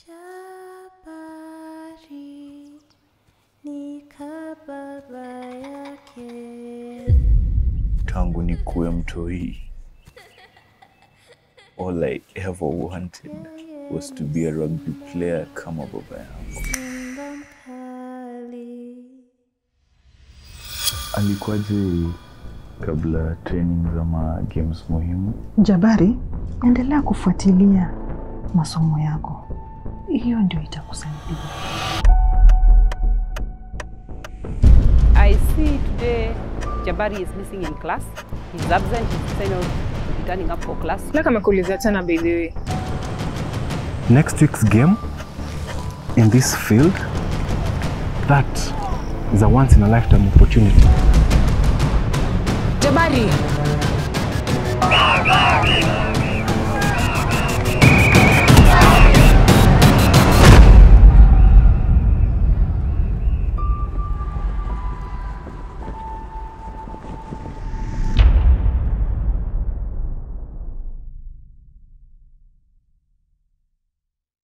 Jabari ni kababa yake. Tangu nikuwe mtoi, all I ever wanted was to be a rugby player kama baba yangu. Simba mkali. Alikuwaje kabla training za ma games muhimu? Jabari, endelea kufuatilia masomo yako, hiyo ndio itakusaidia. I see today Jabari is missing in class. He's absent. He's kind of returning up for class. Laka amekuulizia tena by the way. next week's game in this field, that is a once in a lifetime opportunity. Jabari.